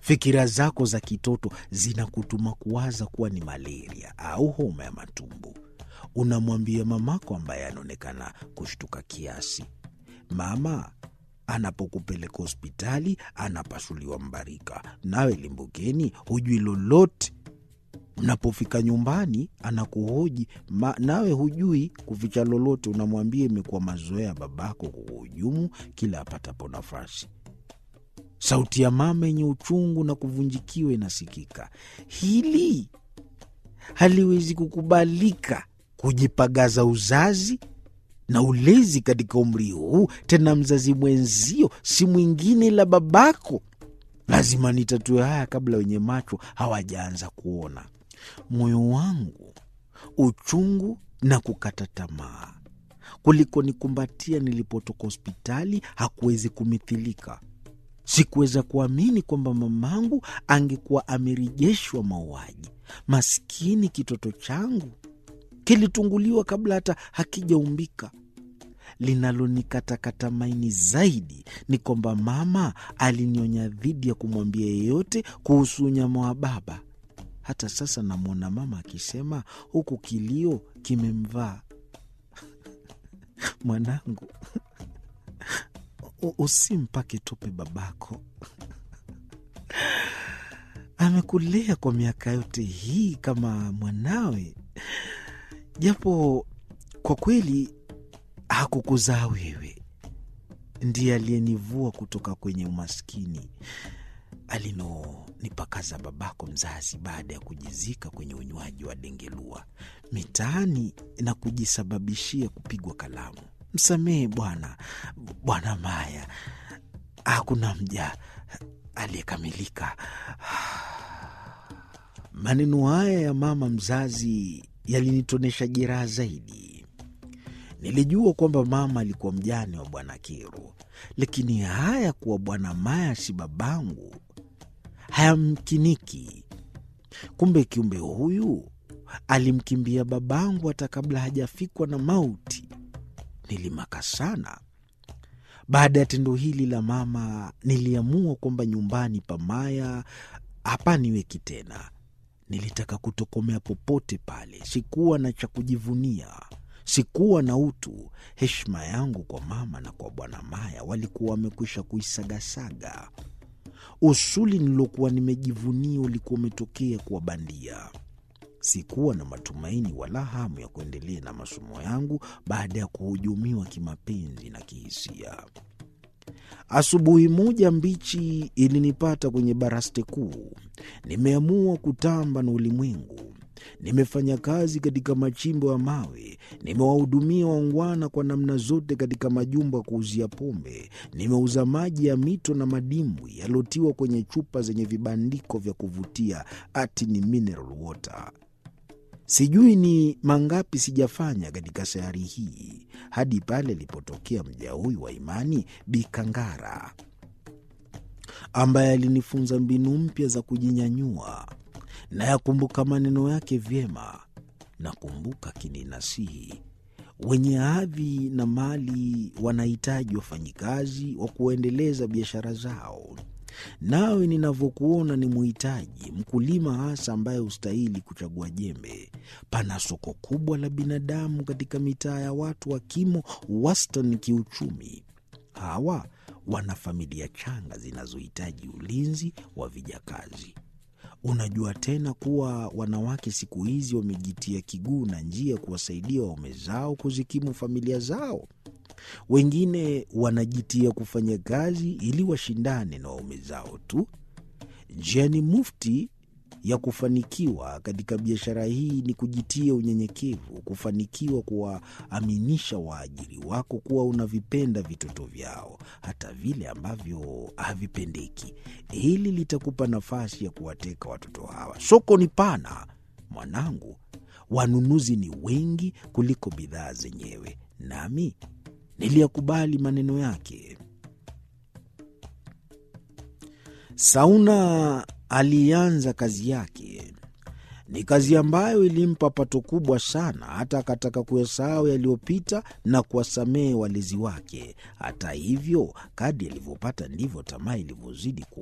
Fikira zako za kitoto zinakutuma kuwaza kuwa ni malaria au homa ya matumbo. Unamwambia mamako ambaye anaonekana kushtuka kiasi, mama anapokupeleka hospitali anapasuliwa mbarika, nawe limbukeni, hujui lolote. Mnapofika nyumbani anakuhoji ma, nawe hujui kuficha lolote. Unamwambia imekuwa mazoea babako kuhujumu kila apatapo nafasi. Sauti ya mama yenye uchungu na kuvunjikiwa inasikika. Hili haliwezi kukubalika, kujipagaza uzazi na ulezi katika umri huu, tena mzazi mwenzio si mwingine ila babako. Lazima nitatue haya kabla wenye macho hawajaanza kuona. Moyo wangu uchungu na kukata tamaa kuliko nikumbatia nilipotoka hospitali hakuwezi kumithilika. Sikuweza kuamini kwamba mamangu angekuwa amerejeshwa mauaji. Maskini kitoto changu kilitunguliwa kabla hata hakijaumbika. Linalonikatakata maini zaidi ni kwamba mama alinionya dhidi ya kumwambia yeyote kuhusu unyama wa baba. Hata sasa namwona mama akisema huku kilio kimemvaa, mwanangu, usimpake tope babako amekulea kwa miaka yote hii kama mwanawe, japo kwa kweli hakukuzaa wewe. Ndiye aliyenivua kutoka kwenye umaskini alinonipakaza babako mzazi baada ya kujizika kwenye unywaji wa dengelua mitaani na kujisababishia kupigwa kalamu. Msamehe bwana, Bwana Maya, hakuna mja aliyekamilika. Maneno haya ya mama mzazi yalinitonesha jeraha zaidi. Nilijua kwamba mama alikuwa mjane wa Bwana Kiru, lakini haya kuwa Bwana Maya si babangu hayamkiniki. Kumbe kiumbe huyu alimkimbia babangu hata kabla hajafikwa na mauti. Nilimaka sana. Baada ya tendo hili la mama, niliamua kwamba nyumbani pa Maya hapaniweki tena. Nilitaka kutokomea popote pale. Sikuwa na cha kujivunia, sikuwa na utu. Heshima yangu kwa mama na kwa Bwana Maya walikuwa wamekwisha kuisagasaga. Usuli nilokuwa nimejivunia ulikuwa umetokea kuwa bandia. Sikuwa na matumaini wala hamu ya kuendelea na masomo yangu baada ya kuhujumiwa kimapenzi na kihisia. Asubuhi moja mbichi ilinipata kwenye baraste kuu. Nimeamua kutamba na ulimwengu. Nimefanya kazi katika machimbo ya mawe, nimewahudumia waungwana kwa namna zote katika majumba ya kuuzia pombe, nimeuza maji ya mito na madimbwi yaliyotiwa kwenye chupa zenye vibandiko vya kuvutia ati ni mineral water. Sijui ni mangapi sijafanya katika sayari hii hadi pale alipotokea mja huyu wa imani Bikangara, ambaye alinifunza mbinu mpya za kujinyanyua. Nayakumbuka maneno yake vyema. Nakumbuka kininasihi, wenye hadhi na mali wanahitaji wafanyikazi wa kuendeleza biashara zao. Nawe ninavyokuona ni muhitaji mkulima hasa ambaye hustahili kuchagua jembe. Pana soko kubwa la binadamu katika mitaa ya watu wa kimo wastani kiuchumi. Hawa wana familia changa zinazohitaji ulinzi wa vijakazi. Unajua tena kuwa wanawake siku hizi wamejitia kiguu na njia kuwasaidia waume zao kuzikimu familia zao. Wengine wanajitia kufanya kazi ili washindane na waume zao tu. Njia ni mufti ya kufanikiwa katika biashara hii ni kujitia unyenyekevu, kufanikiwa kuwaaminisha waajiri wako kuwa unavipenda vitoto vyao hata vile ambavyo havipendeki. Hili litakupa nafasi ya kuwateka watoto hawa. Soko ni pana mwanangu, wanunuzi ni wengi kuliko bidhaa zenyewe, nami niliyakubali maneno yake. Sauna alianza kazi yake. Ni kazi ambayo ilimpa pato kubwa sana, hata akataka kuyasahau yaliyopita na kuwasamehe walezi wake. Hata hivyo, kadi alivyopata ndivyo tamaa ilivyozidi